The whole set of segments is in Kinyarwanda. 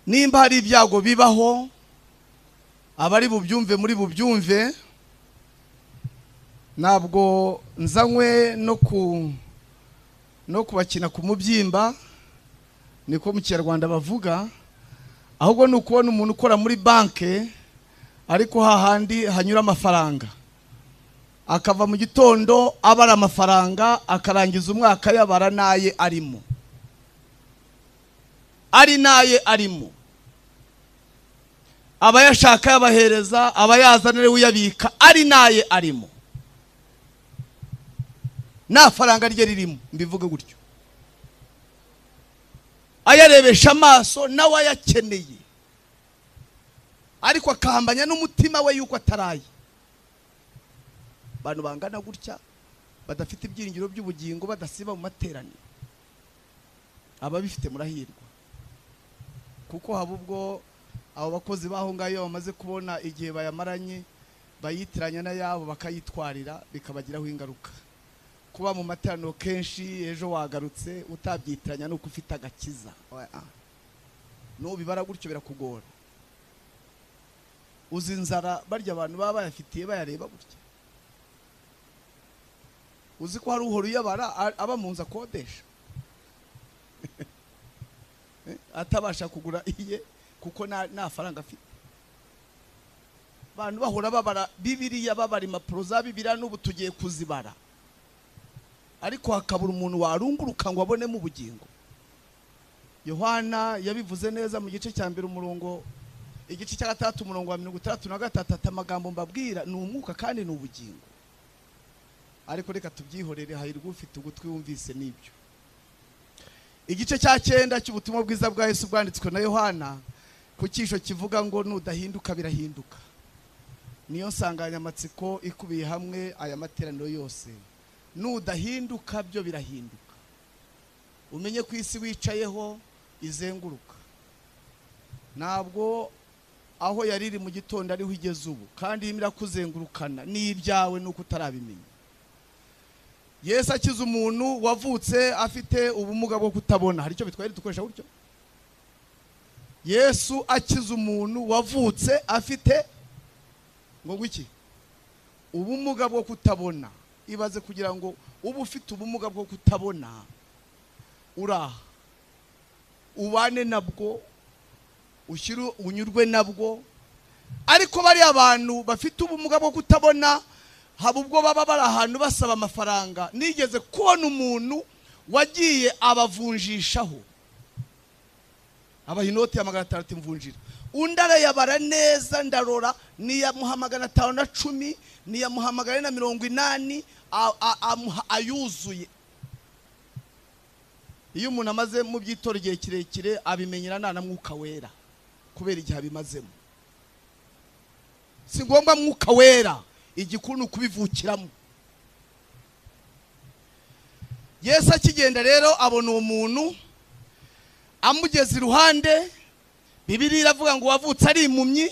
nimba hari ibyago bibaho abari bubyumve muri bubyumve ntabwo nzanywe no ku no kubakina ku mubyimba niko mu kinyarwanda bavuga ahubwo ni ukubona umuntu ukora muri banki ariko hahandi hanyura amafaranga akava mu gitondo abara amafaranga akarangiza umwaka yabara n'aye arimo ari n'aye arimo abayashaka yabahereza abayazanira uyabika ari n'aye arimo nta faranga rye ririmo mbivuge gutyo ayarebesha amaso nawe ayakeneye ariko akahambanya n'umutima we yuko ataraye abantu bangana gutya badafite ibyiringiro by'ubugingo badasiba mu materaniro ababifite murahirwa kuko haba ubwo abo bakozi b'aho ngaho iyo bamaze kubona igihe bayamaranye bayitiranya n'ayabo bakayitwarira bikabagiraho ingaruka kuba mu materaniro kenshi ejo wagarutse utabyitiranya ni uko ufite agakiza n'ubibara gutyo birakugora uzi inzara barya abantu baba bayafitiye bayareba gutya uzi ko hari uhora uyabara aba mu nzu akodesha atabasha kugura iye kuko nta faranga afite abantu bahora babara bibiriya babara impapuro za bibiriya n'ubu tugiye kuzibara ariko hakabura umuntu warunguruka ngo abonemo ubugingo yohana yabivuze neza mu gice cya mbere umurongo igice cya gatandatu umurongo wa mirongo itandatu na gatatu ati amagambo mbabwira ni umwuka kandi ni ubugingo ariko reka tubyihorere hahirwa ufite ugutwi wumvise n'ibyo igice cya cyenda cy'ubutumwa bwiza bwa Yesu bwanditswe na yohana ku cyisho kivuga ngo nudahinduka birahinduka niyo nsanganyamatsiko ikubiye hamwe aya materaniro yose nudahinduka byo birahinduka umenye ku isi wicayeho izenguruka ntabwo aho yari iri mu gitondo ariho igeze ubu kandi irimo irakuzengurukana ni ibyawe nuko utarabimenya Yesu akiza umuntu wavutse afite ubumuga bwo kutabona hari icyo bitwaye dukoresha gutyo Yesu akiza umuntu wavutse afite ngo iki ubumuga bwo kutabona ibaze kugira ngo uba ufite ubumuga bwo kutabona uraha ubane nabwo ushyire unyurwe nabwo ariko bariya bantu bafite ubumuga bwo kutabona haba ubwo baba bari ahantu basaba amafaranga nigeze kubona umuntu wagiye abavunjishaho abaha inoti ya magana atandatu imvunjira undi arayabara neza ndarora niyamuha magana atanu na cumi niyamuha magana na mirongo inani ayuzuye iyo umuntu amaze mu by'itora igihe kirekire abimenyera nta na mwuka wera kubera igihe abimazemo si ngombwa mwuka wera igikuru ni ukubivukiramo yesu akigenda rero abona uwo muntu amugeze iruhande bibiri iravuga ngo uwavutse ari impumyi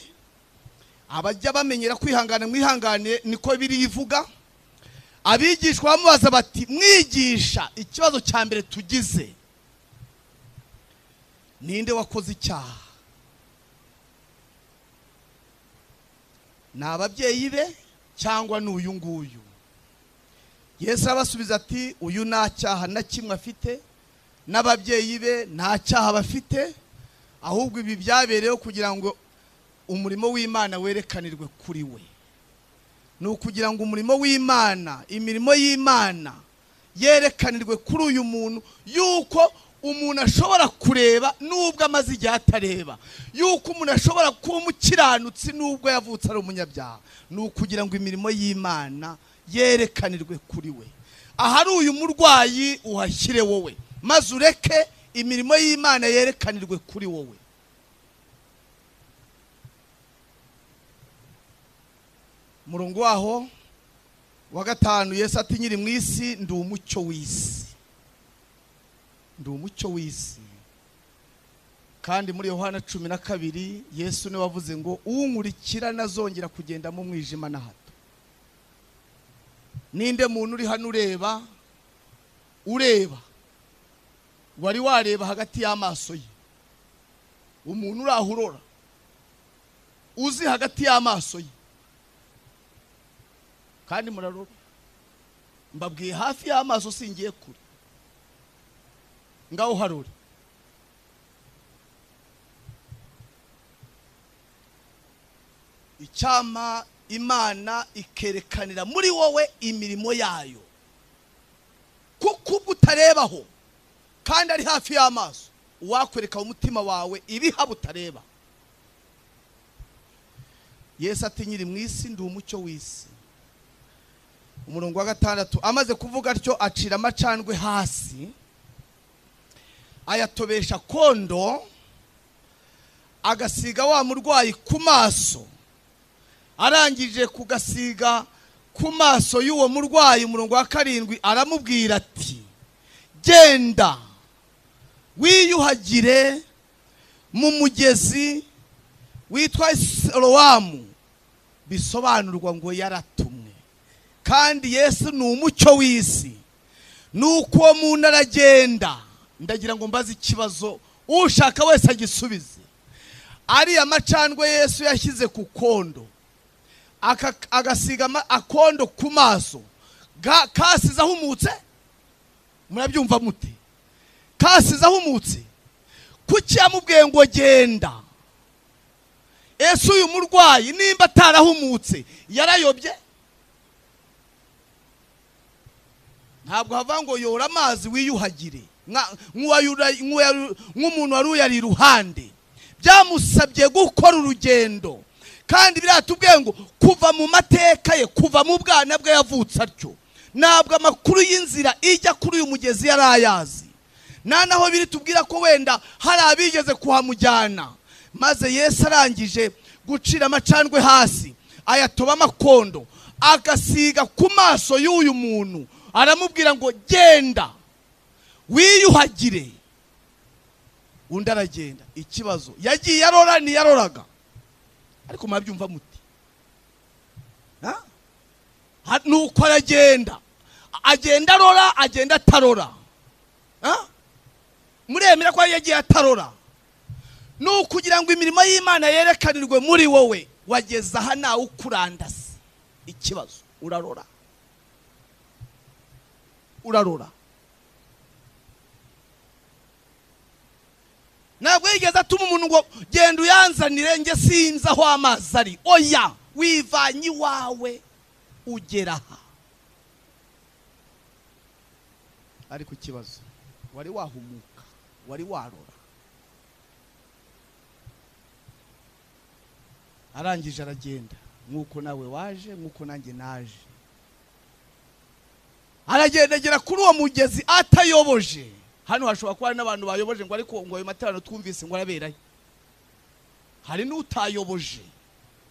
abajya bamenyera kwihangana mwihangane niko biri ivuga abigishwa bamubaza bati mwigisha ikibazo cya mbere tugize ninde wakoze icyaha ni ababyeyi be cyangwa ni uyu nguyu yesu arabasubiza ati uyu nta cyaha na kimwe afite n'ababyeyi be nta cyaha bafite ahubwo ibi byabereyeho kugira ngo umurimo w'imana werekanirwe kuri we ni ukugira ngo umurimo w'imana imirimo y'imana yerekanirwe kuri uyu muntu yuko umuntu ashobora kureba n'ubwo amaze igihe atareba yuko umuntu ashobora kuba umukiranutsi n'ubwo yavutse ari umunyabyaha ni ukugira ngo imirimo y'imana yerekanirwe kuri we ahari uyu murwayi uhashyire wowe maze ureke imirimo y'imana yerekanirwe kuri wowe murongo waho wa gatanu yesu ati nyiri mu isi ndi umucyo w'isi ndi umucyo w'isi kandi muri yohana cumi na kabiri yesu niwe wavuze ngo unkurikira nazongera kugenda mu mwijima na hato ninde muntu uri hano ureba ureba wari wareba hagati y'amaso ye umuntu uraho urora uzi hagati y'amaso ye kandi muraroba mbabwiye hafi y'amaso singiye kure ngaho harore icyama imana ikerekanira muri wowe imirimo yayo kuko ubwo utarebaho kandi ari hafi y'amaso uwakwereka umutima wawe ibihaba utareba yesu ati nyiri mu isi ndi umucyo w'isi umurongo wa gatandatu amaze kuvuga atyo acira amacandwe hasi ayatobesha kondo agasiga wa murwayi ku maso arangije kugasiga ku maso y'uwo murwayi umurongo wa karindwi aramubwira ati genda wiyuhagire mu mugezi witwa sorowamu bisobanurwa ngo yaratumwe kandi yesu ni umucyo w'isi ni uko uwo muntu aragenda ndagira ngo mbaze ikibazo ushaka wese agisubize ariya macandwe yesu yashyize ku kondo aka- agasiga ama- akondo ku maso ga- kasize ahumutse murabyumva mute kasize ahumutse kuki yamubwiye ngo genda ese uyu murwayi nimba atarahumutse yarayobye ntabwo hava ngo yora amazi wiyuhagire nka- nk'uwayura- nk'uwayaru- nk'umuntu wari uyari iruhande byamusabye gukora urugendo kandi biriya tubwiye ngo kuva mu mateka ye kuva mu bwana bwe yavutse atyo ntabwo amakuru y'inzira ijya kuri uyu mugezi yari ayazi nta naho biri tubwira ko wenda hari abigeze kuhamujyana maze yesu arangije gucira amacandwe hasi ayatoba amakondo agasiga ku maso y'uyu muntu aramubwira ngo genda wiyuhagire undi aragenda ikibazo yagiye arora ntiyaroraga ariko murabyumva muti Ha? Ha- ni uko aragenda agenda arora agenda atarora Ha? muremera ko yagiye atarora ni ukugira ngo imirimo y'imana yerekanirwe muri wowe wageze aha ntawe ukurandase ikibazo urarora urarora ntabwo yigeze atuma umuntu ngo genda uyanzanire njye sinzi aho amazi ari oya wivanye iwawe ugera aha ariko ikibazo wari wahumuka wari warora arangije aragenda nk'uko nawe waje nk'uko nanjye naje aragendagera kuri uwo mugezi atayoboje hano hashobora kuba hari n'abantu bayoboje ngo ariko ngo ayo materaniro twumvise ngo araberayo hari n'utayoboje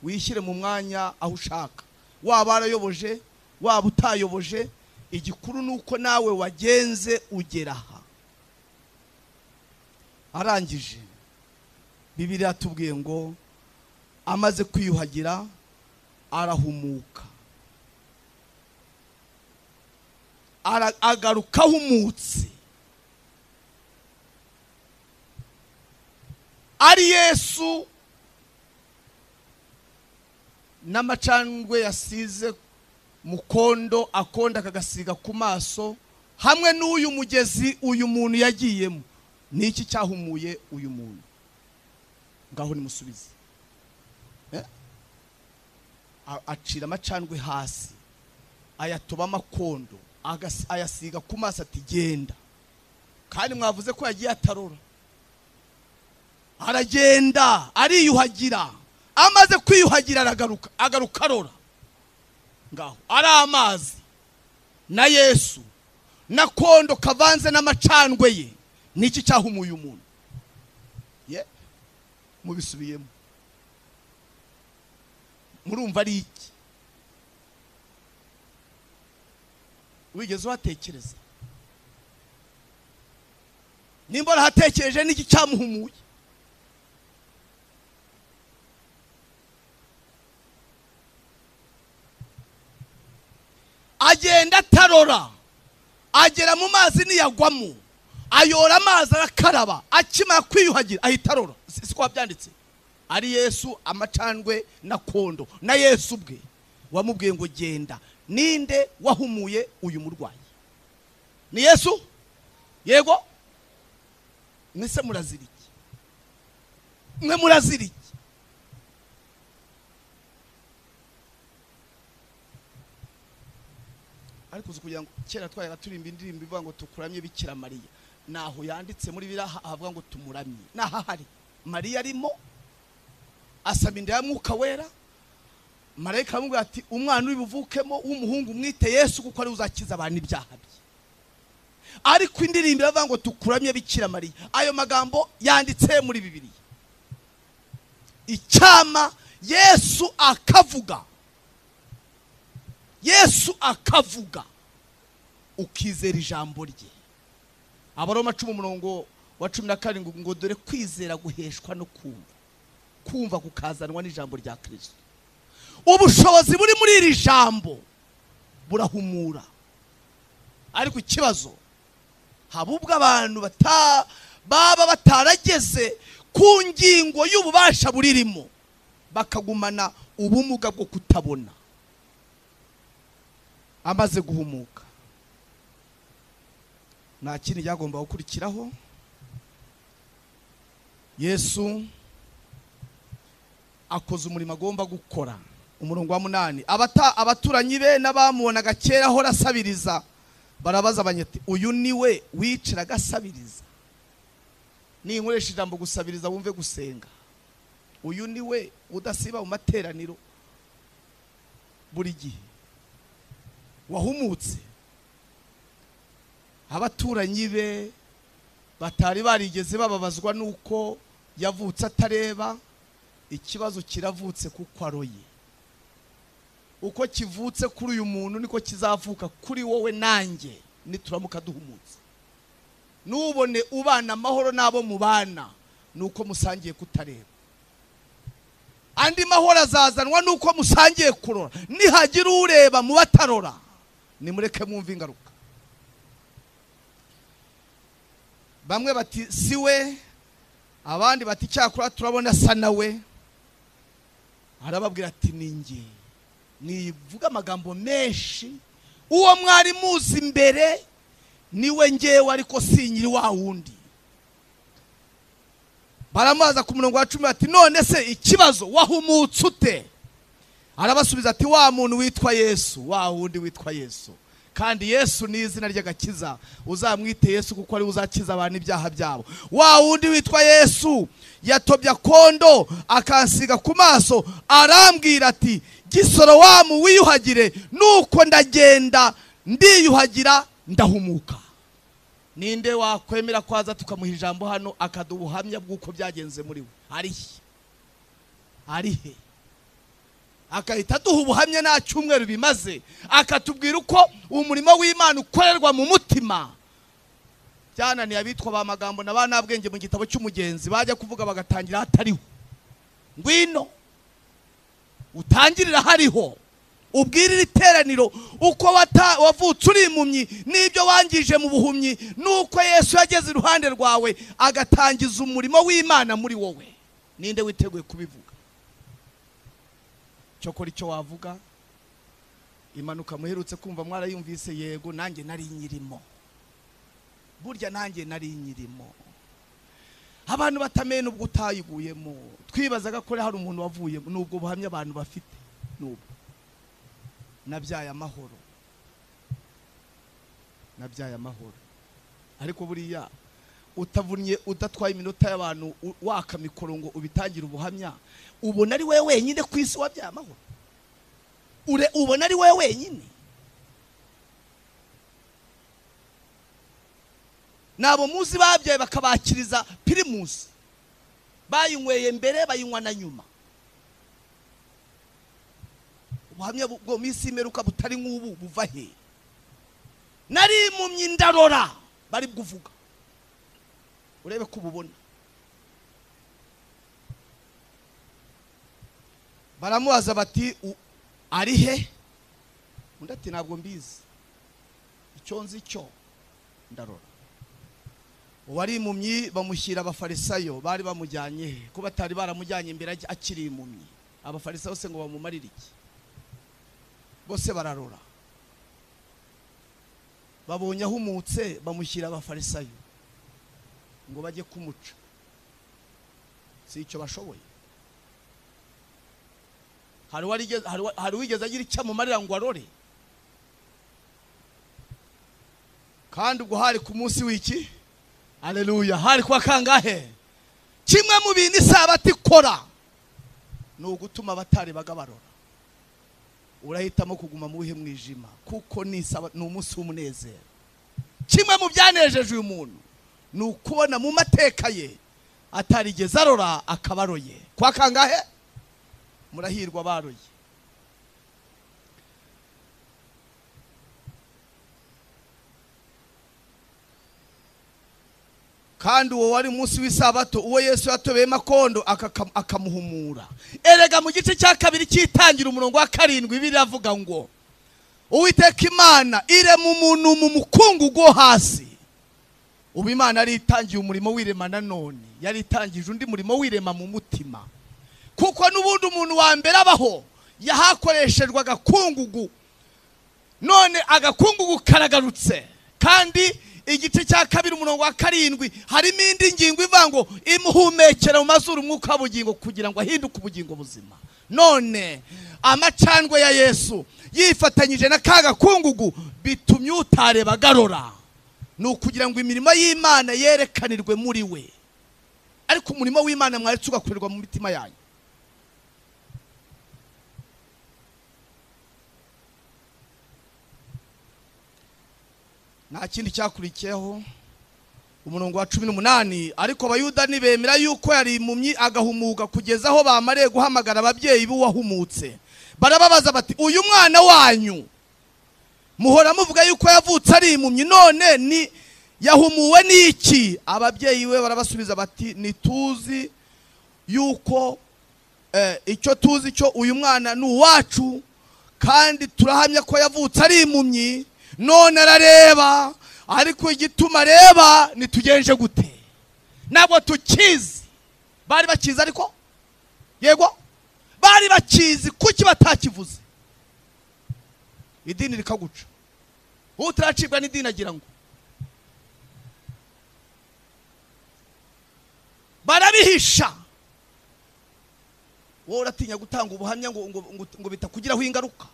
wishyire mu mwanya aho ushaka waba warayoboje waba utayoboje igikuru ni uko nawe wagenze ugera aha arangije bibiri atubwiye ngo amaze kwiyuhagira arahumuka Ara- agaruka ahumutse ari yesu n'amacandwe yasize mu kondo akonda akagasiga ku maso hamwe n'uyu mugezi uyu muntu yagiyemo ni iki cyahumuye uyu muntu ngaho nimusubize Eh? A- acira amacandwe hasi ayatoba amakondo agas- ayasiga ku maso ati genda kandi mwavuze ko yagiye atarora aragenda ariyuhagira amaze kwiyuhagira aragaruka agaruka arora ngaho ari amazi na yesu na kondo kavanze n'amacandwe ye niki cyahumuye umuntu ye mubisubiyemo murumva ari iki wigeze uhatekereza nimba warahatekereje niki cyamuhumuye agenda atarora agera mu mazi ntiyagwamo ayora amazi arakaraba akimara kwiyuhagira ahita arora si ko wabyanditse ari yesu amacandwe na kondo na yesu ubwe wamubwiye ngo genda ninde wahumuye uyu murwayi ni yesu yego mwese murazira iki mwe murazira iki ariko uzi kugira ngo kera twayaraturimba indirimbo ivuga ngo tukuramye bikira mariya naho yanditse muri biriya ha- havuga ngo tumuramye n'ahahari mariya arimo asaba inda ya mwuka wera marayika aramubwira ati umwana uri buvukemo w'umuhungu mwite yesu kuko ari we uzakiza abantu ibyaha bye ariko indirimbo iravuga ngo tukuramye bikira mariya ayo magambo yanditse muri bibiliya icyama yesu akavuga yesu akavuga ukizera ijambo rye abaroma cumi umurongo wa cumi na karindwi ngo dore kwizera guheshwa no kumva kumva kukazanwa n'ijambo rya kirisito ubushobozi buri muri iri jambo burahumura ariko ikibazo haba ubwo abantu bata- baba batarageze ku ngingo y'ububasha buririmo bakagumana ubumuga bwo kutabona amaze guhumuka nta kindi cyagomba gukurikiraho yesu akoze umurimo agomba gukora umurongo wa munani Abata- abaturanyi be n'abamubonaga kera ahora asabiriza barabaza abanyeti uyu ni we wiciraga asabiriza ninkoresha ijambo gusabiriza wumve gusenga uyu ni we udasiba mu materaniro buri gihe wahumutse abaturanyi be batari barigeze bababazwa nuko yavutse atareba ikibazo kiravutse kuko aroye uko kivutse kuri uyu muntu niko kizavuka kuri wowe nanjye nituramuka duhumutse nubone ubana amahoro n'abo mubana ni uko musangiye kutareba andi mahoro azazanwa nuko musangiye kurora nihagira ureba mu batarora nimureke mwumve ingaruka bamwe bati si we abandi bati cyakora turabona asa nawe arababwira ati ni njye nivuga amagambo menshi uwo mwari muzi imbere niwe ngewe ariko si nyiri wa wundi baramubaza ku murongo wa cumi bati none se ikibazo wahumutse ute arabasubiza ati wa muntu witwa yesu wa wundi witwa yesu kandi yesu ni izina ry'agakiza uzamwite yesu kuko ari we uzakiza abantu ibyaha byabo wa wundi witwa yesu yatobya kondo akansiga ku maso arambwira ati gisoro wamu wiyuhagire nuko ndagenda ndiyuhagira ndahumuka ninde wakwemera ko aza tukamuha ijambo hano akaduha ubuhamya bw'uko byagenze muri we arihe arihe agahita aduha ubuhamya nta cyumweru bimaze akatubwira uko umurimo w'imana ukorerwa mu mutima byananiye abitwa ba magambo na ba ntabwenge mu gitabo cy'umugenzi bajya kuvuga bagatangira hatariho ngwino utangirira hariho ubwire iri teraniro uko wata- wavutse uri impumyi n'ibyo wangije mu buhumyi n'uko yesu yageze iruhande rwawe agatangiza umurimo w'imana muri wowe ninde witeguye kubivuga cyokora icyo wavuga impanuka muherutse kumva mwarayumvise yego nanjye nari nyirimo burya nanjye nari nyirimo abantu batamenya ubwo utayiguyemo twibazaga ko hari umuntu wavuyemo ni ubwo buhamya abantu bafite n'ubwo nabyaye amahoro nabyaye amahoro ariko buriya utavunnye udatwaye iminota y'abantu u- waka mikoro ngo ubitangire ubuhamya ubona ari wowe wenyine ku isi wabyaye amahoro Ure- ubona ari wowe wenyine nabo muzi babyaye bakabakiriza pirimusi bayinyweye mbere bayinywa na nyuma ubuhamya bu- bwo minsi y'imperuka butari nk'ubu buva he nari impumyi ndarora bari kuvuga urebe ko ububona baramubaza bati "U- ari he undi ati ntabwo mbizi icyo nzi cyo ndarora uwari impumyi bamushyira abafarisayo bari bamujyanye he ko batari baramujyanye imbere ak- akiri impumyi abafarisayo se ngo bamumarire iki bose bararora babonye ahumutse bamushyira abafarisayo ngo bajye kumuca si icyo bashoboye hari uwarigeze- hari uwa- hari uwigeze agira icyo amumarira ngo arore kandi ubwo hari ku munsi w'iki aleluya hari kwa kangahe kimwe mu bintu isabato ikora ni ugutuma abatarebaga barora urahitamo kuguma mu wihe mwijima kuko ni isaba- ni umunsi w'umunezero kimwe mu byanejeje uyu muntu ni ukubona mu mateka ye atarigeze arora akaba aroye kwa kangahe murahirwa baroye kandi uwo wari umunsi w'isabato uwo yesu yatobeyemo akondo akaka- akamuhumura erega mu gice cya kabiri cyitangira umurongo wa karindwi bibiliya iravuga ngo uwiteka imana irema umuntu mu mukungugu wo hasi ubu imana yari itangiye umurimo w'irema nanone yari itangije undi murimo w'irema mu mutima kuko n'ubundi umuntu wa mbere abaho yahakoreshejwe agakungugu none agakungugu karagarutse kandi igice cya kabiri umurongo wa karindwi harimo indi ngingo ivuga ngo imuhumekera mu mazuru umwuka w'ubugingo kugira ngo ahinduke ubugingo buzima none amacandwe ya yesu yifatanyije na ka gakungugu bitumye utareba agarora ni ukugira ngo imirimo y'imana yerekanirwe muri we ariko umurimo w'imana mwaretse ugakorerwa mu mitima yanyu nta kindi cyakurikiyeho umurongo wa cumi n'umunani ariko abayuda ntibemera yuko yari impumyi agahumuka kugeza aho bamariye guhamagara ababyeyi b'uwahumutse barababaza bati uyu mwana wanyu muhora muvuga yuko yavutse ari impumyi none ni yahumuwe n'iki ababyeyi be barabasubiza bati ntituzi yuko eh, icyo tuzi cyo uyu mwana ni uwacu kandi turahamya ko yavutse ari impumyi none arareba ariko igituma areba ntitugenje gute ntabwo tukizi bari bakizi ariko yego bari bakizi kuki batakivuze idini rikaguca ubu turacibwa n'idini agira ngo barabihisha wowe uratinya gutanga ubuhamya ngo, ngo, ngo, ngo bitakugiraho ingaruka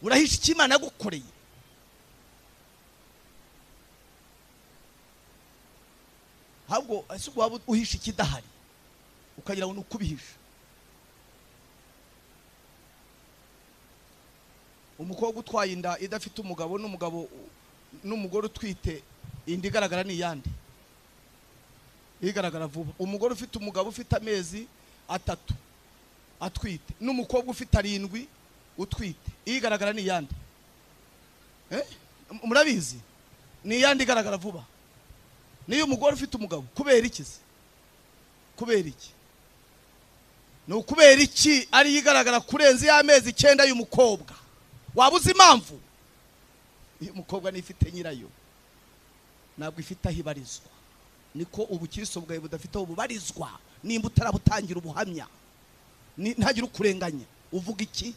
urahisha icyo imana yagukoreye ahubwo ese ubwo waba uhisha ikidahari ukagira ngo ni ukubihisha umukobwa utwaye inda idafite umugabo n'umugabo n'umugore utwite inda igaragara ni iyande igaragara vuba umugore ufite umugabo ufite amezi atatu atwite n'umukobwa ufite arindwi utwite igaragara ni iyande Eh? M- murabizi ni iyande igaragara vuba niyo umugore ufite umugabo kubera iki se kubera iki ni ukubera iki ariyo igaragara kurenza y'amezi icyenda y'umukobwa waba uzi impamvu iyo umukobwa nifite nyirayo ntabwo ifite aho ibarizwa niko ubukristo bwawe budafite aho bubarizwa nimba utarabutangira ubuhamya Ni- ntagire ukurenganya uvuga iki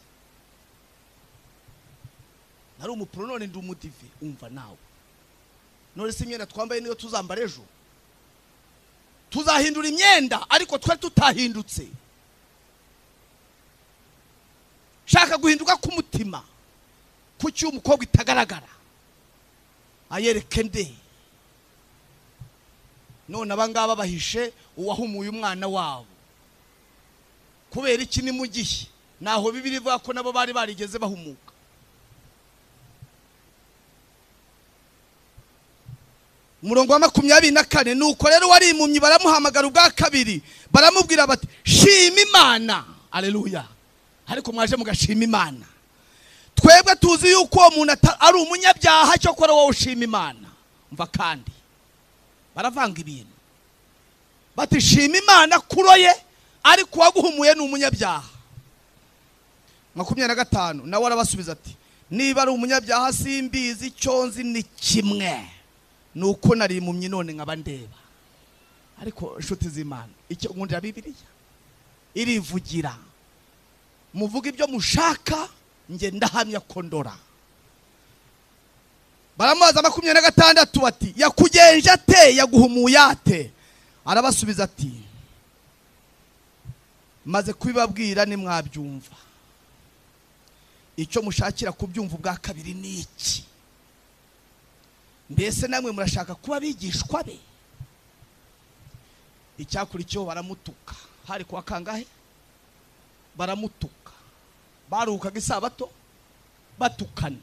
nari umupuro none ndi umudive umva nawe none se imyenda twambaye niyo tuzambara ejo tuzahindura imyenda ariko twari tutahindutse shaka guhinduka k'umutima kuki uyu mukobwa itagaragara ayereke nde none abangaba bahishe uwahumuye umwana wabo kubera iki ni mu gihe ntaho bibiri ivuga ko nabo bari barigeze bahumuka umurongo wa makumyabiri na kane nuko rero wari impumyi baramuhamagara ubwa kabiri baramubwira bati shima imana aleluya ariko mwaje mugashima imana twebwe tuzi yuko uwo muntu ata- ari umunyabyaha cyokora wowe ushima imana mva kandi baravanga ibintu bati shima imana kuro ye ariko uwaguhumuye ni umunyabyaha makumyabiri na gatanu nawe arabasubiza ati niba ari umunyabyaha simbizi icyo nzi ni kimwe ni uko nari impumyi none nkaba ndeba ariko inshuti z'imana icyo nkundira bibiliya irivugira muvuga ibyo mushaka njye ndahamya ko ndora baramubaza makumyabiri na gatandatu bati yakugenje ate yaguhumuye ate arabasubiza ati maze kubibabwira nimwabyumva icyo mushakira kubyumva ubwa kabiri ni iki mbese namwe murashaka kuba abigishwa be icyakurikiyeho baramutuka hari kuwa kangahe baramutuka baruhukaga isabato batukana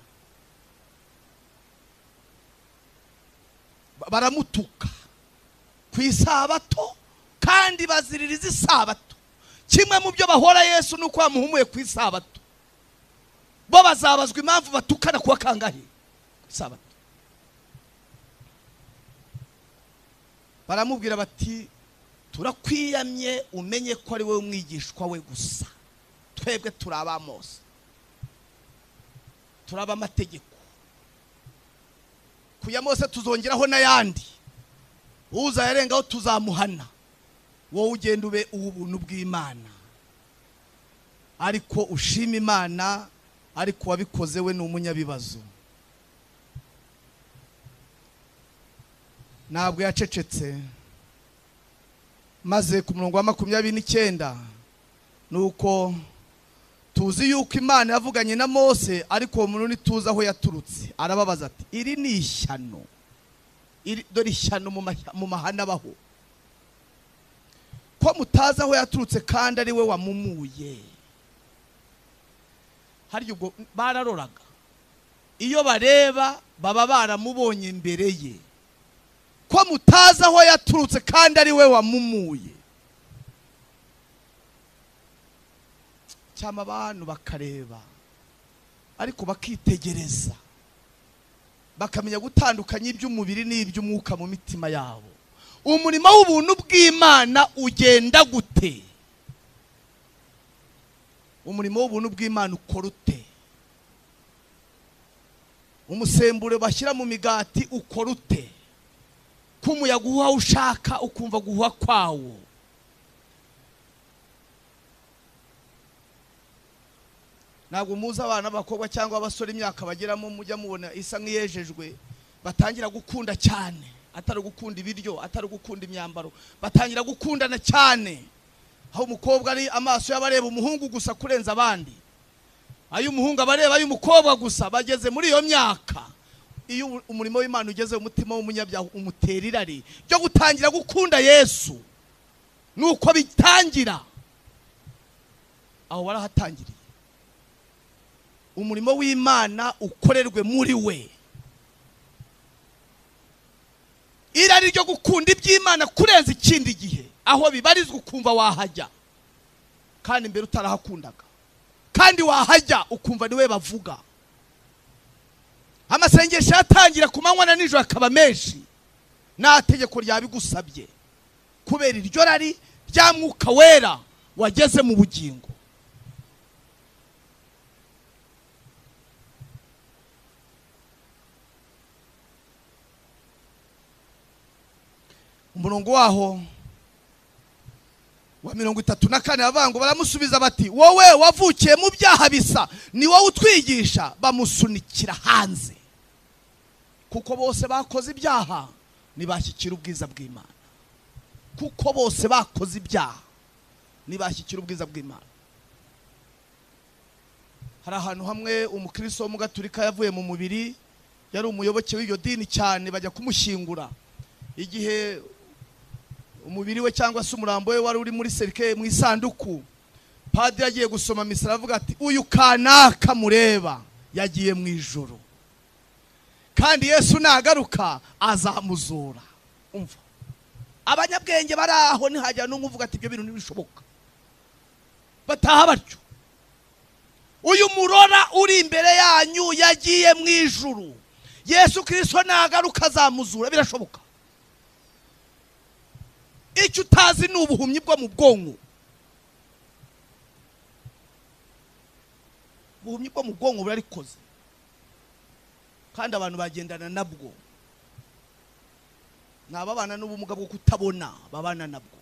Ba- baramutuka ku isabato kandi baziririza isabato kimwe mu byo bahora yesu ni uko bamuhumuye ku isabato bo bazabazwa impamvu batukana kuwa kangahe ku isabato baramubwira bati turakwiyamye umenye ko ari wowe umwigishwa we gusa twebwe turi abamosi turi ab'amategeko ku ya mose tuzongeraho n'ayandi uza yarengaho tuzamuhana wowe ugenda ube uw'ubuntu bw'imana ariko ushima imana ariko uwabikoze we ni umunyabibazo ntabwo yacecetse maze ku murongo wa makumyabiri n'icyenda ni uko tuzi yuko imana yavuganye na mose ariko uwo muntu ntituzi aho yaturutse arababaza ati iri ni ishyano Iri- dore ishyano mu mahya- mu mahana abaho ko mutazi aho yaturutse kandi ari we wamumuye harya ubwo bararoraga iyo bareba baba baramubonye imbere ye ko mutazi aho yaturutse kandi ari we wamumuye cyangwa abantu bakareba ariko bakitegereza bakamenya gutandukanya iby'umubiri n'iby'umwuka mu mitima yabo umurimo w'ubuntu bw'imana ugenda gute umurimo w'ubuntu bw'imana ukora ute umusemburo bashyira mu migati ukora ute ko umuyaga uhuha aho ushaka ukumva guhuha kwawo ntabwo muzi abana b'abakobwa cyangwa abasore imyaka bageramo mujya mubona isa nk'iyejejwe batangira gukunda cyane atari gukunda ibiryo atari gukunda imyambaro batangira gukundana cyane aho umukobwa ari amaso y'abareba umuhungu gusa kurenza abandi ay'umuhungu abareba ay'umukobwa gusa bageze muri iyo myaka iyo umurimo w'imana ugeze umutima w'umunyabyaha umutera irari ryo gutangira gukunda yesu ni uko bitangira aho barahatangiriye umurimo w'imana ukorerwe muri we irari ryo gukunda iby'imana kurenza ikindi gihe aho bibarizwa ukumva wahajya kandi mbere utarahakundaga kandi wahajya ukumva niwe bavuga amasengesho yatangira ku manywa na nijoro akaba menshi nta tegeko ryabigusabye kubera iryo rari rya mwuka wera wageze mu bugingo umurongo waho wa mirongo itatu na kane avango baramusubiza bati wowe wavukiye mu byaha bisa ni wowe utwigisha bamusunikira hanze kuko bose bakoze ibyaha ntibashyikira ubwiza bw'imana kuko bose bakoze ibyaha ntibashyikira ubwiza bw'imana hari ahantu hamwe umukristo w'umugaturika yavuye mu mubiri yari umuyoboke w'iryo dini cyane bajya kumushyingura igihe umubiri we cyangwa se umurambo we wari uri muri serike mu isanduku padiri agiye gusoma misa aravuga ati uyu kanaka mureba yagiye mu ijoro kandi yesu nagaruka azamuzura umva abanyabwenge bari aho ntihajya n'umwe uvuga ati ibyo bintu ntibishoboka bataha batyo uyu murora uri imbere yanyu yagiye mu ijuru yesu kirisito nagaruka azamuzura birashoboka icyo utazi ni ubuhumyi bwo mu bwonko ubuhumyi bwo mu bwonko burarikoze kandi abantu bagendana nabwo ni ababana n'ubumuga bwo kutabona babana nabwo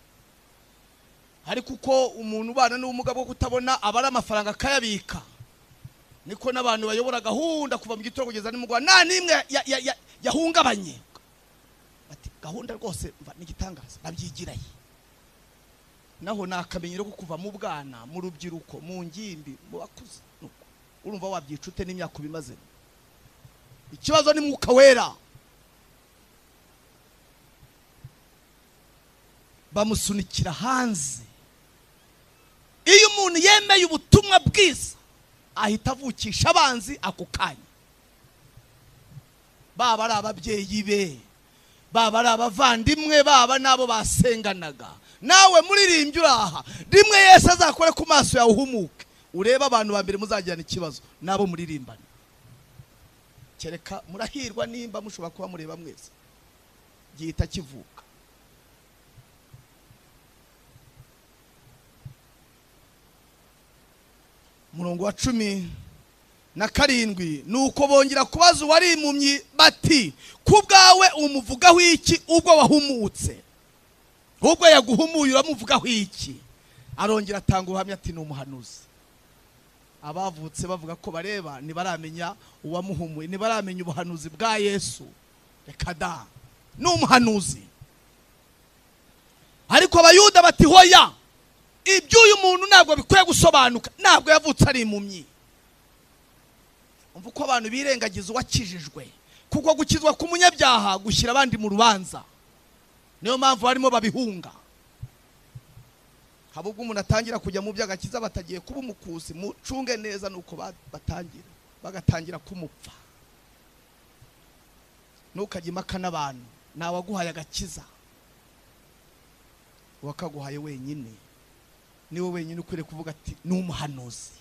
ariko uko umuntu ubana n'ubumuga bwo kutabona aba ari amafaranga akayabika niko n'abantu bayobora gahunda kuva mu gitondo kugeza nimugoroba nta n'imwe ya- ya- ya- yahungabanye bati gahunda rwose mva ni igitangaza babyigiraye naho ni akamenyero ko kuva mu bwana mu rubyiruko mu ngimbi mu bakuze nuko urumva wabyica ute n'imyaka ubimazemo ikibazo ni mwuka wera bamusunikira hanze iyo umuntu yemeye ubutumwa bwiza ahita avukisha abanzi ako kanya baba ari ababyeyi be baba ari abavandimwe baba n'abo basenganaga nawe muririmbyi uri aha rimwe yese azakore ku maso yawe uhumuke urebe abantu ba mbere muzagirana ikibazo n'abo muririmbana kereka murahirwa nimba mushobora kuba mureba mwese gihita kivuka umurongo wa cumi na karindwi ni uko bongera kubaza uwari impumyi bati ku bwawe umuvugaho iki ubwo wahumutse ubwo yaguhumuye uramuvugaho iki arongera atanga ubuhamya ati ni umuhanuzi abavutse bavuga ko bareba ntibaramenya uwamuhumuye ntibaramenya ubuhanuzi bwa yesu reka da ni umuhanuzi ariko abayuda bati hoya iby'uyu muntu ntabwo bikwiye gusobanuka ntabwo yavutse ari impumyi umva uko abantu birengagiza uwakijijwe kuko gukizwa k'umunyabyaha gushyira abandi mu rubanza niyo mpamvu barimo babihunga haba ubwo umuntu atangira kujya mu by'agakiza batagiye kuba umukusi mucunge neza nuko ba- batangira bagatangira kumupfa ntukajye impaka n'abantu ntawaguhaye agakiza wakaguhaye wenyine niwe wenyine ukwiriye kuvuga ati ni umuhanuzi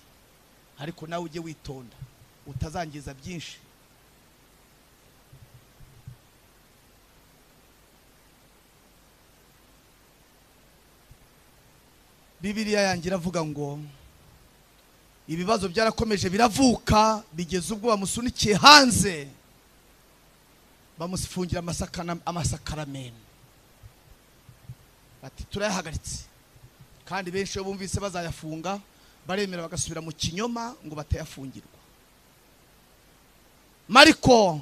ariko nawe ujye witonda utazangiza byinshi bibiriya yanjye iravuga ngo ibibazo byarakomeje biravuka bigeze ubwo bamusunikiye hanze bamufungira amasakana- amasakaramento bati turayahagaritse kandi benshi iyo bumvise bazayafunga baremera bagasubira mu kinyoma ngo batayafungirwa mariko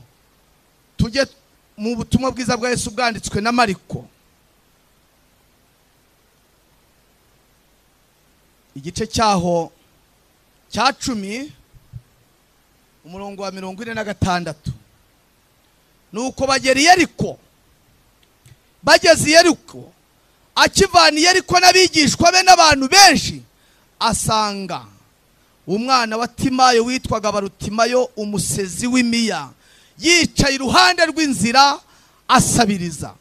tujye mu butumwa bwiza bwa yesu bwanditswe na mariko igice cyaho cya cumi umurongo wa mirongo ine na gatandatu ni uko bagera i yeriko bageze i yeriko akivana i yeriko n'abigishwa be n'abantu benshi asanga umwana wa timayo witwaga barutimayo umusezi w'imiya yicaye iruhande rw'inzira asabiriza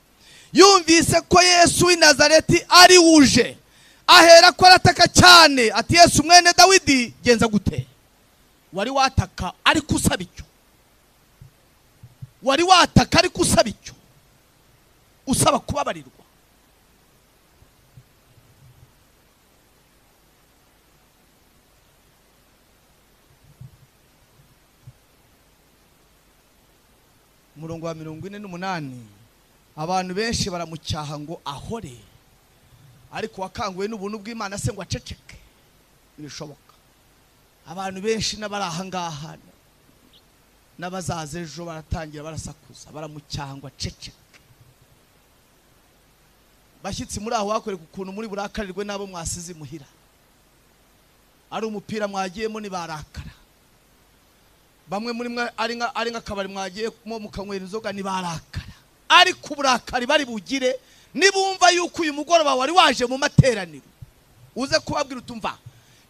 yumvise ko yesu w'i nazareti ari wuje ahera ko arataka cyane ati yesu mwene dawidi genza gute wari wataka ariko usaba icyo wari wataka ariko usaba icyo usaba kubabarirwa umurongo wa mirongo ine n'umunani abantu benshi baramucyaha ngo ahore ariko wakanguwe n'ubuntu bw'imana se ngo aceceke ntibishoboka abantu benshi n'abari aha ngaha n'abazaza ejo baratangira barasakuza baramucyaha ngo aceceke bashyitsi muri aho bakwereka ukuntu muri burakarirwe n'abo mwasize imuhira ari umupira mwagiyemo ntibarakara bamwe muri mwe ari nka ari nk'akabari mwagiyemo mukanywera inzoga ntibarakara ariko uburakari bari bugire nibumva yuko uyu mugoroba wari waje mu materaniro uze kubabwira utumva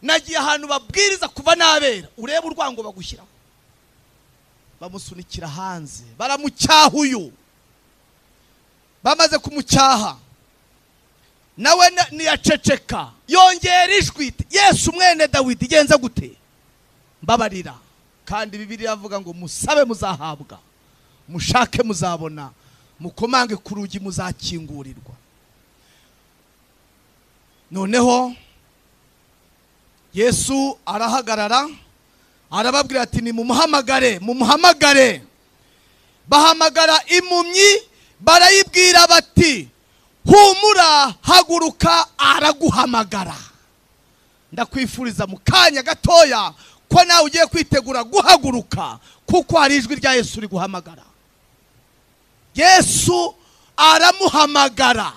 nagiye ahantu babwiriza kuva n'abera urebe urwango bagushyiraho bamusunikira hanze baramucyaha uyu bamaze kumucyaha nawe na- ntiyaceceka yongera ijwi iti, yesu mwene dawidi igenza gute mbabarira kandi bibiliya avuga ngo musabe muzahabwa mushake muzabona mukomange ku rugi muzakingurirwa noneho yesu arahagarara arababwira ati nimumuhamagare mumuhamagare bahamagara impumyi barayibwira bati humura haguruka araguhamagara ndakwifuriza mu kanya gatoya ko nawe ugiye kwitegura guhaguruka kuko hari ijwi rya yesu riguhamagara yesu aramuhamagara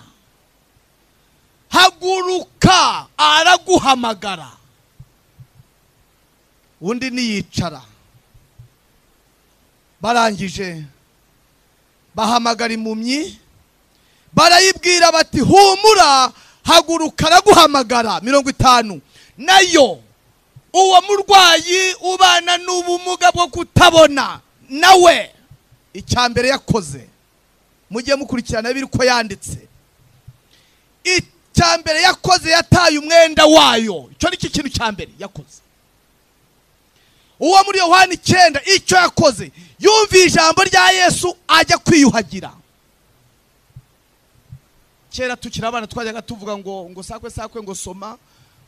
haguruka araguhamagara undi niyicara barangije bahamagara impumyi barayibwira bati humura haguruka araguhamagara mirongo itanu nayo uwo murwayi ubana n'ubumuga bwo kutabona nawe icya mbere yakoze mujye mukurikirana biri ko yanditse icya mbere yakoze yataye umwenda wayo icyo ni cyo kintu cya mbere yakoze uwo muri yohani icyenda icyo yakoze yumviye ijambo rya yesu ajya kwiyuhagira kera tukiri abana twajyaga tuvuga ngo ngo sakwe sakwe ngo soma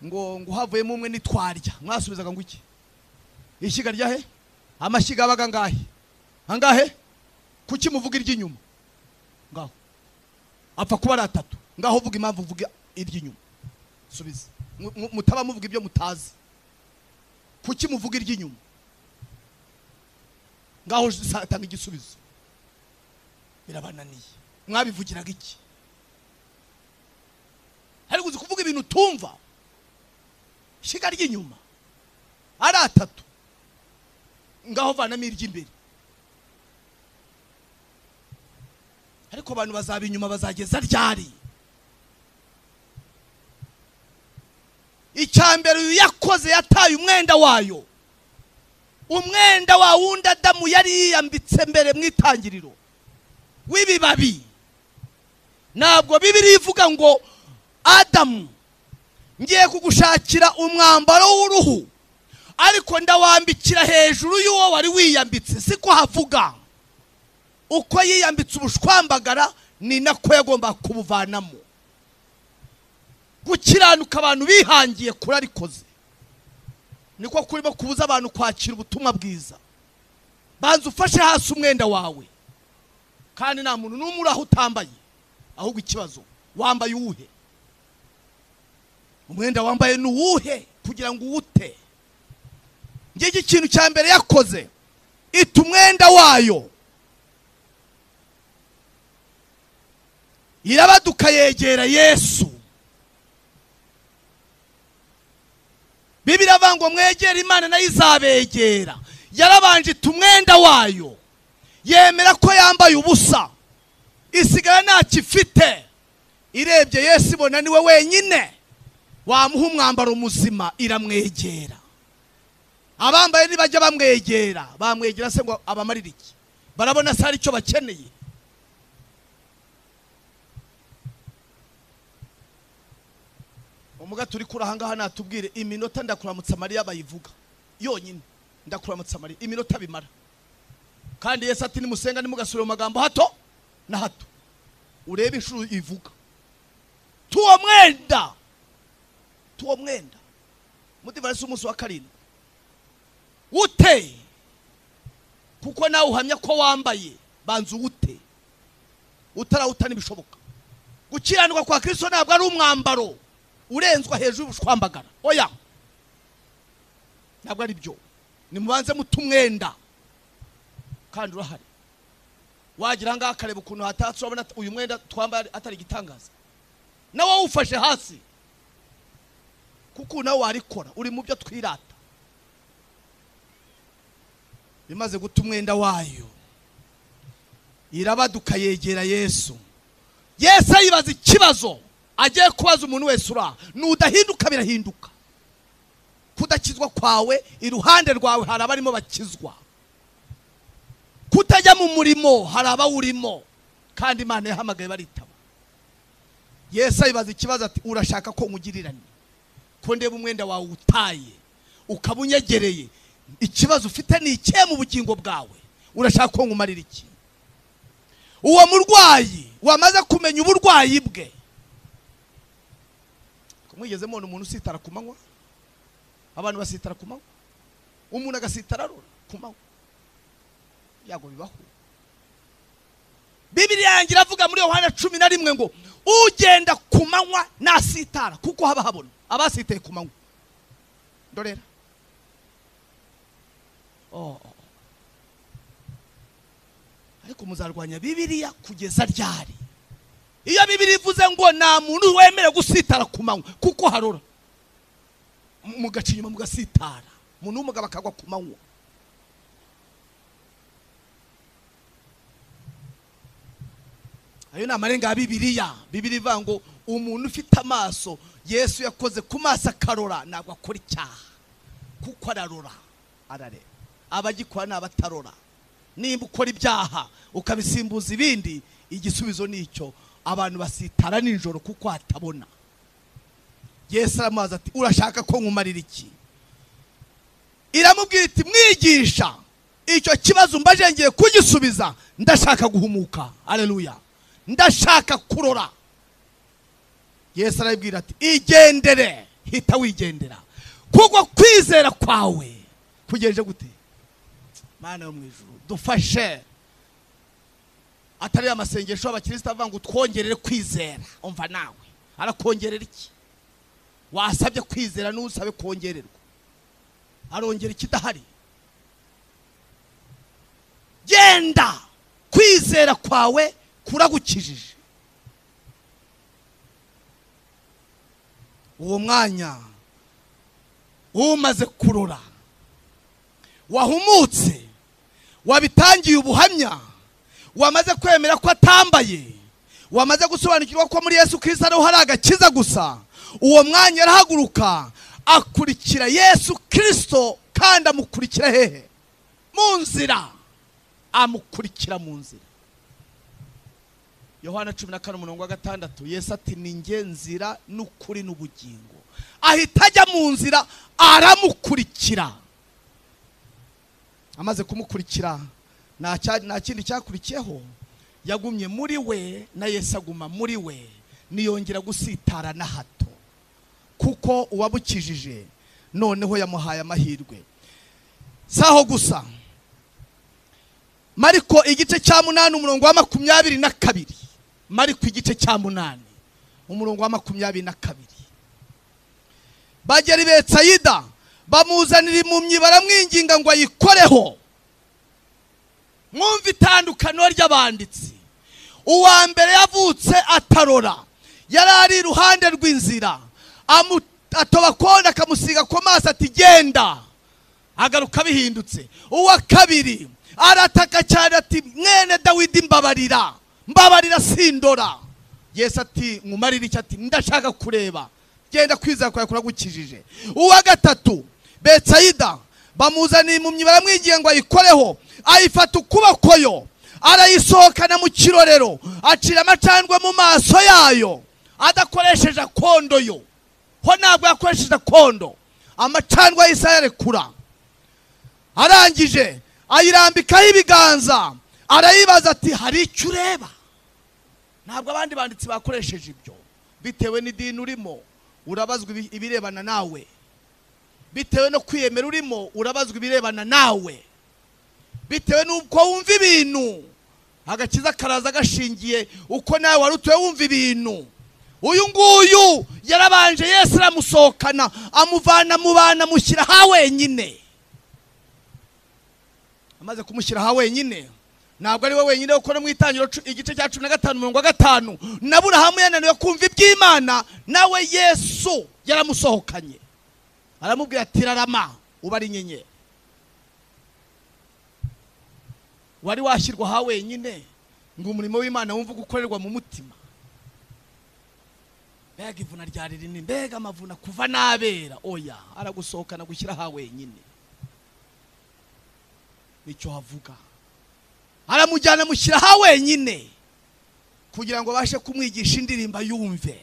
ngo ngo havuyemo umwe nitwarya mwasubizaga ngo iki ishyiga rya he amashyiga abaga angahe angahe kuki muvuga iry'inyuma ngaho apfa kuba ari atatu ngaho uvuga impamvu uvuga iry'inyuma subiza Mu- mu- mutaba muvuga ibyo mutazi kuki muvuga iry'inyuma ngaho sa- tanga igisubizo birabananiye mwabivugiraga iki ariko uzi kuvuga ibintu utumva ishyiga ry'inyuma ari atatu ngaho vanamo iry'imbere ariko abantu bazaba inyuma bazageza ryari icya mbere uyu yakoze yataye umwenda wayo umwenda wa wundi adamu yari yiyambitse mbere mu itangiriro w'ibibabi ntabwo bibiri ivuga ngo adamu ngiye kugushakira umwambaro w'uruhu ariko ndawambikira hejuru y'uwo wari wiyambitse siko havuga uko yiyambitse ubushwambagara ni nako yagomba kubuvanamo gukiranuka abantu bihangiye kurarikoze niko kurimo kubuza abantu kwakira ubutumwa bwiza banza ufashe hasi umwenda wawe kandi nta muntu n'umwe uri aho utambaye ahubwo ikibazo wambaye uwuhe umwenda wambaye ni uwuhe kugira ngo uwute ngiki ikintu cya mbere yakoze ita umwenda wayo irabaduka yegera yesu bibiri avuga ngo mwegere imana nayo izabegera yarabanje ita umwenda wayo yemera ko yambaye ubusa isigara ntacyo ifite irebye yesu ibona niwe wenyine wamuha umwambaro muzima iramwegera abambaye nibajya bamwegera bamwegera se ngo abamarire iki barabona se hari icyo bakeneye umuga turi kuri ahangaha natubwire iminota ndakuramutsa mariya bayivuga yonyine ndakuramutsa mariya iminota bimara kandi yesu ati nimusenga nimugasubira mu magambo hato na hato urebe inshuro ivuga tuwo mwenda tuwo mwenda mudivarisi umunsi wa karindwi wute kuko nawe uhamya ko wambaye banza uwute utarawuta ntibishoboka gukiranuka kwa kirisito ntabwo ari umwambaro urenzwa hejuru y'ubushwambagara oya ntabwo ari byo nimubanze muta umwenda kandi urahari wagira aha ngaha akareba ukuntu hatatse urabona uyu mwenda twambaye atari igitangaza nawe wawufashe hasi kuko nawe warikora uri mu byo twirata imaze guta umwenda wayo irabaduka yegera yesu yesu ayibaza ikibazo agiye kubaza umuntu wese uri aha nudahinduka birahinduka kudakizwa kwawe iruhande rwawe hari abarimo bakizwa kutajya mu murimo hari abawurimo kandi imana yahamagaye baritaba yesu ayibaza ikibazo ati urashaka ko nkugirirane ko ndeba umwenda wawe utaye ukaba unyegereye ikibazo ufite ni ikihe mu bugingo bwawe urashaka ko nkumarira iki uwo murwayi wamaze kumenya uburwayi bwe mwigeze mubona umuntu usitara ku manywa abantu basitara ku manywa umuntu agasitara arora ku manywa byago bibaho bibiri yanjye iravuga muri yohana cumi na rimwe ngo ugenda ku manywa nasitara kuko haba habona abasitaye ku manywa dorera Oh. ariko muzarwanya bibiriya kugeza ryari iyo bibiri ivuze ngo nta muntu wemere gusitara ku manywa kuko harora M- mugaca inyuma mugasitara umuntu w'umugabo akagwa ku manywa ayo ni amarenga ya bibiriya bibiri ivuga ngo umuntu ufite amaso yesu yakoze ku maso akarora ntabwo akora icyaha kuko ararora arareba abagikora ni abatarora nimba ukora ibyaha ukabisimbuza ibindi igisubizo ni icyo abantu basitara nijoro kuko hatabona yesu aramubaza ati urashaka ko nkumarira iki iramubwira iti mwigisha icyo kibazo mbaje ngiye kugisubiza ndashaka guhumuka aleluya ndashaka kurora yesu arabibwira ati igendere hita wigendera kuko kwizera kwawe kugenje gute mana yo mu ijuru dufashe atari amasengesho y'abakristo avuga ngo twongerere kwizera umva nawe arakongerera iki wasabye kwizera n'usabe kongererwa arongera ikidahari genda kwizera kwawe kuragukijije uwo mwanya umaze kurora wahumutse wabitangiye ubuhamya wamaze kwemera ko atambaye wamaze gusobanukirwa ko muri yesu kirisita ariho hari agakiza gusa uwo mwanya arahaguruka akurikira yesu kirisito kandi amukurikira hehe mu nzira amukurikira mu nzira yohana cumi na kane umurongo wa gatandatu yesu ati ni nge nzira n'ukuri n'ubugingo ahita ajya mu nzira aramukurikira amaze kumukurikira nta cya- nta kindi cyakurikiyeho yagumye muri we na yesu aguma muri we niyongera gusitara na hato kuko uwabukijije noneho yamuhaye amahirwe si aho gusa mariko igice cya munani umurongo wa makumyabiri na kabiri mariko igice cya munani umurongo wa makumyabiri na kabiri bagera i betsayida bamuzanira impumyi baramwinginga ngo ayikoreho mwumva itandukano ry'abanditsi uwa mbere yavutse atarora yari ari iruhande rw'inzira amu- atoba kode akamusiga ku maso ati genda agaruka bihindutse uwa kabiri arataka cyane ati mwene dawidi mbabarira mbabarira sindora yesu ati nkumarire icyo ati ndashaka kureba genda kwizera kwawe kuragukijije uwa gatatu betsayida bamuzaniye impumyi baramwigiye ngo ayikoreho ayifata ukuboko yo arayisohokana mu kirorero acira amacandwe mu maso yayo adakoresheje akondo yo ho ntabwo yakoresheje akondo amacandwe yahise ayarekura arangije ayirambikaho ibiganza arayibaza ati hari icyo ureba ntabwo abandi banditsi bakoresheje ibyo bitewe n'idini urimo urabazwa ibi- ibirebana nawe bitewe no kwiyemera urimo urabazwa ibirebana nawe bitewe n'uko wumva ibintu agakiza karaza gashingiye uko nawe wari utuye wumva ibintu uyu nguyu yarabanje yesu aramusohokana amuvana mu bantu amushyira ha wenyine amaze kumushyira aha wenyine ntabwo ari we wenyine kuko no mu itangiriro cu- igice cya cumi na gatanu mirongo gatanu na burahamu yananiwe kumva iby'imana nawe yesu yaramusohokanye aramubwira ati rarama uba ari inyenyeri wari washyirwa aha wenyine ngo umurimo w'imana wumve gukorerwa mu mutima mbega ivuna ryari rinini mbega amavuna kuva n'abera oya aragusohokana gushyira aha wenyine nicyo havuga aramujyana amushyira aha wenyine kugira ngo abashe kumwigisha indirimbo yumve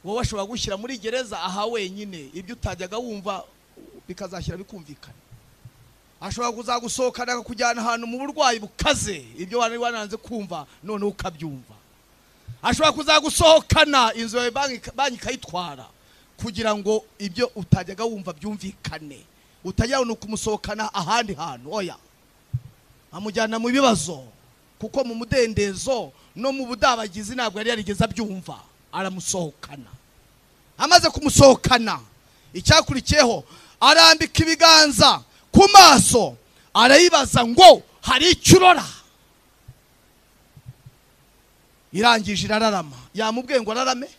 wowe ashobora gushyira muri gereza aha wenyine ibyo utajyaga wumva bikazashyira bikumvikana ashobora kuzagusohokana akakujyana ahantu mu burwayi bukaze ibyo wari wananze kumva noneho ukabyumva ashobora kuzagusohokana inzu yawe banki- banki ikayitwara kugira ngo ibyo utajyaga wumva byumvikane utajya ni ukumusohokana ahandi hantu oya amujyana mu bibazo kuko mu mudendezo no mu budabagizi ntabwo yari yarigeze abyumva aramusohokana amaze kumusohokana icyakurikiyeho arambika ibiganza ku maso arayibaza ngo hari icyo urora irangije irararama yamubwiye ngo ararame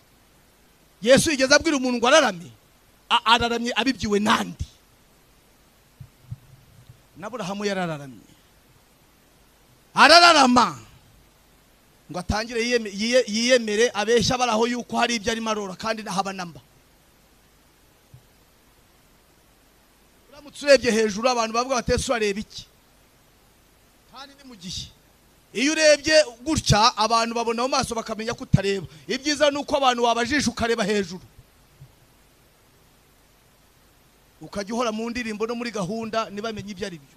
yesu yigeze abwira umuntu ngo ararame A- araramye abibyiwe n'andi n'aburahamu yarararamye arararama ngo atangire yiyeme- yiye- yiyemere abeshya abari aho yuko hari ibyo arimo arora kandi haba namba uramutse urebye hejuru abantu bavuga bati ese urareba iki kandi ni mu gihe iyo urebye gutya abantu babona mu maso bakamenya ko utareba ibyiza ni uko abantu wabajije ukareba hejuru ukajya uhora mu ndirimbo no muri gahunda ntibamenye ibyo ari byo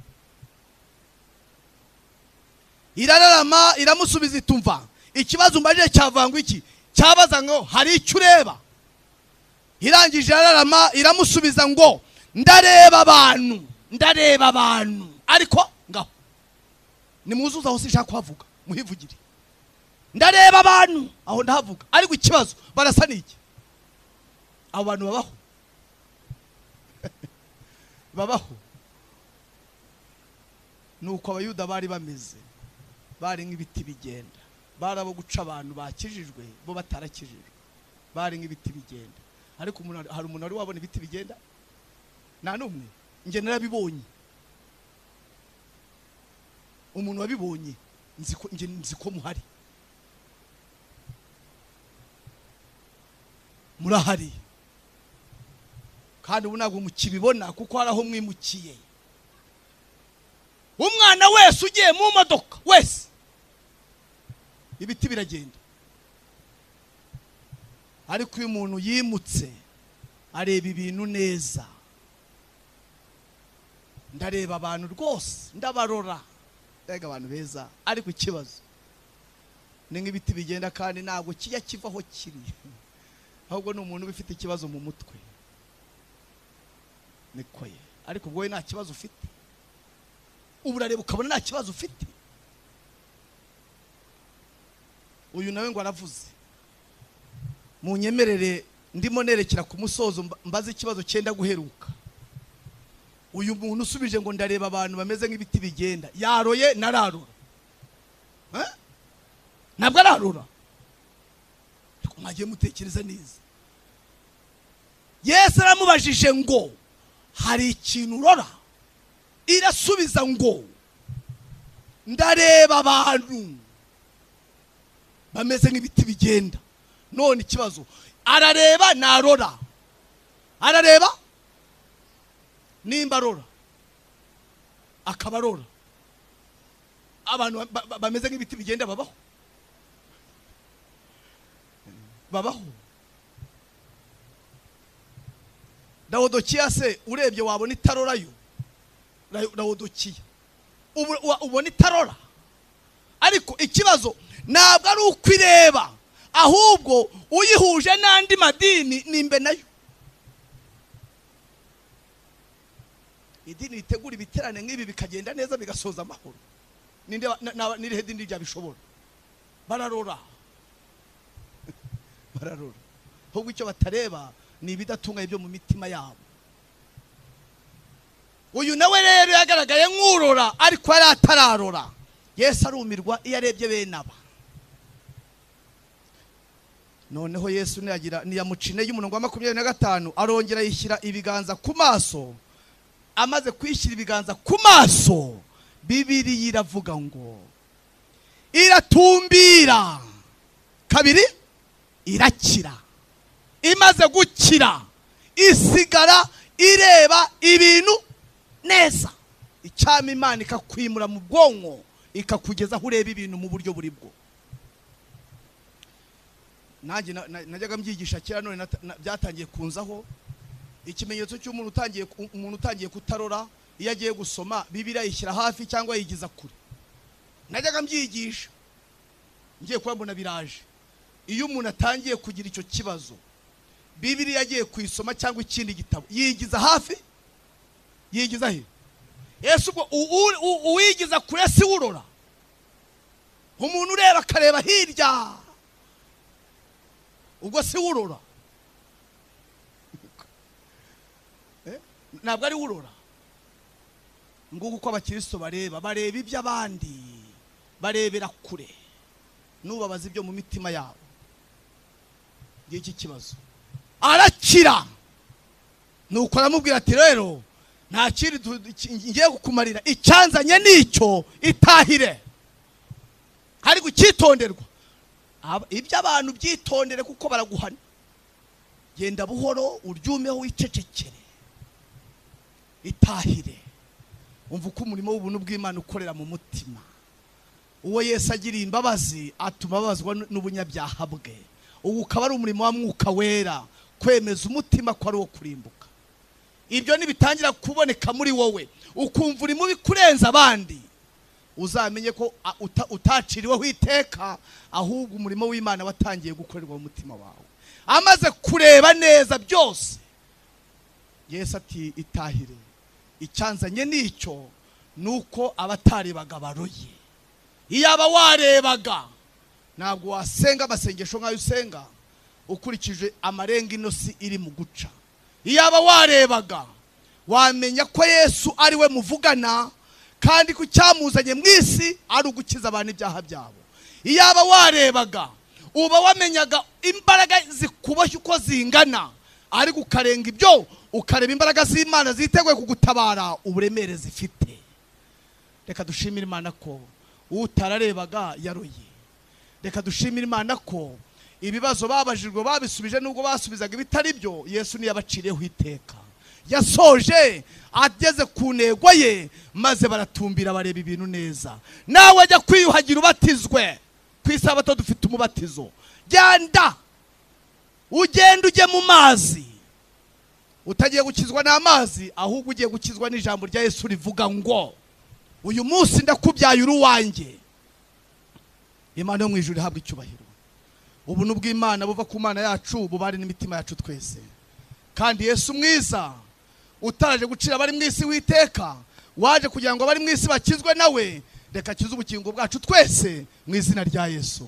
irararama iramusubiza itumva ikibazo umbajije cyavangwa iki cyabaza ngo hari icyo ureba irangije irararama iramusubiza ngo ndareba abantu ndareba abantu ariko ngaho nimuzuze aho sinshaka kuhavuga muhivugire ndareba abantu aho ndahavuga ariko ikibazo barasa n'iki abo bantu babaho babaho ni uko abayuda bari bameze bari nk'ibiti bigenda bari abo guca abantu bakijijwe bo batarakijijwe bari nk'ibiti bigenda ariko umuntu ari- hari umuntu wari wabona ibiti bigenda nta n'umwe njye narabibonye umuntu wabibonye nzi ko- njye nzi ko muhari murahari kandi ubu ntabwo mukibibona kuko hari aho mwimukiye umwana wese ugiye mu modoka wese ibiti biragenda ariko iyo umuntu yimutse areba ibintu neza ndareba abantu rwose ndabarora mbega abantu beza ariko ikibazo ni nk'ibiti bigenda kandi ntabwo kijya kiva aho kiri ahubwo ni umuntu uba ufite ikibazo mu mutwe niko ye ariko ubwo wowe nta kibazo ufite ubu urareba ukabona nta kibazo ufite uyu nawe ngo aravuze munyemerere ndimo nerekera ku musozo mba- mbaze ikibazo cyenda guheruka uyu muntu usubije ngo ndareba abantu bameze nk'ibiti bigenda yaroye nararura Eh? ntabwo ararura ariko mwagiye mutekereza neza yesu aramubajije ngo hari ikintu urora irasubiza ngo ndareba abantu bameze nk'ibiti bigenda none ikibazo arareba narora arareba nimba arora akaba arora abantu ba- ba- bameze nk'ibiti bigenda babaho babaho dawodokiya se urebye wabona itarora yo Ra- dawodokiya Ubu- wa- ubona itarora ariko ikibazo ntabwo ari uko ireba ahubwo uyihuje n'andi madini nimbe nayo idini ritegura ibiterane nk'ibi bikagenda neza bigasoza amahoro Ninde wa- na- na- n'irihe dini ryabishobora bararora bararora ahubwo icyo batareba ni ibidatunganye byo mu mitima yabo uyu nawe rero yagaragaye nk'urora ariko yari atararora yesu arumirwa iyo arebye bene aba noneho yesu niyagira niyamuca intege umurongo wa makumyabiri na gatanu arongera yishyira ibiganza ku maso amaze kwishyira ibiganza ku maso bibiri iravuga ngo iratumbira kabiri irakira imaze gukira isigara ireba ibintu neza icyama imana ikakwimura mu bwonko ikakugeza aho ureba ibintu mu buryo buri bwo nanjye na- na- najyaga mbyigisha kera none nata- na- byatangiye kunzaho ikimenyetso cy'umuntu utangiye ku- umuntu utangiye kutarora iyo agiye gusoma bibiriya yishyira hafi cyangwa yigiza kure najyaga mbyigisha ngiye kuba mbona biraje iyo umuntu atangiye kugira icyo kibazo bibiriya agiye kuyisoma cyangwa ikindi gitabo yigiza hafi yigiza he yesu ubwo u- u- u- uwigiza kure si urora umuntu ureba akareba hirya ubwo si we urora Eh? ntabwo ari we urora nguko uko abakristo bareba bareba iby'abandi barebera kure nubabaza ibyo mu mitima yabo ngiki kibazo arakira nuko aramubwira ati rero nta kindi du- iki- ngiye kukumarira icyanzanye nicyo itahire hari gucyitonderwa Ab- ibyo abantu byitondere kuko baraguhana genda buhoro uryumeho wicecekere itahire umva uko umurimo w'ubuntu bw'imana ukorera mu mutima uwo yesu agiriye imbabazi atuma ababazwa n- n'ubunyabyaha bwe ubu ukaba ari umurimo wa mwuka wera kwemeza umutima ko ari uwo kurimbuka ibyo nibitangira kuboneka muri wowe ukumva urimo bikurenza abandi uzamenye ko a- uta- utaciriweho iteka ahubwo umurimo w'imana watangiye gukorerwa mu mutima wawe amaze kureba neza byose yesu ati itahire icyanzanye nicyo ni uko abatarebaga baroye iyaba warebaga ntabwo wasenga amasengesho nk'ayo usenga ukurikije amarenga inosi iri mu guca iyaba warebaga wamenya ko yesu ari we muvugana kandi ko icyamuzanye mu isi ari ugukiza abantu ibyaha byabo iyaba warebaga uba wamenyaga imbaraga zikuboshye uko zingana ariko ukarenga ibyo ukareba imbaraga z'imana ziteguye kugutabara uburemere zifite reka dushimire imana ko utararebaga yaroye reka dushimire imana ko ibibazo babajijwe babisubije nubwo basubizaga ibitari byo yesu ntiyabaciriyeho iteka yasoje ageze ku ntego ye maze baratumbira bareba ibintu neza nawe ajya kwiyuhagira ubatizwe ku isabato dufite umubatizo genda ugenda ujye mu mazi utagiye gukizwa n'amazi ahubwo ugiye gukizwa n'ijambo rya yesu rivuga ngo uyu munsi ndakubyaye uri uwanjye imana yo mu ijuru ihabwa icyubahiro ubuntu bw'imana buva ku mana yacu bubare n'imitima yacu twese kandi yesu mwiza utaraje gucira abari mu isi witeka waje kugira ngo abari mu isi bakizwe nawe reka akize ubukingo bwacu twese mu izina rya yesu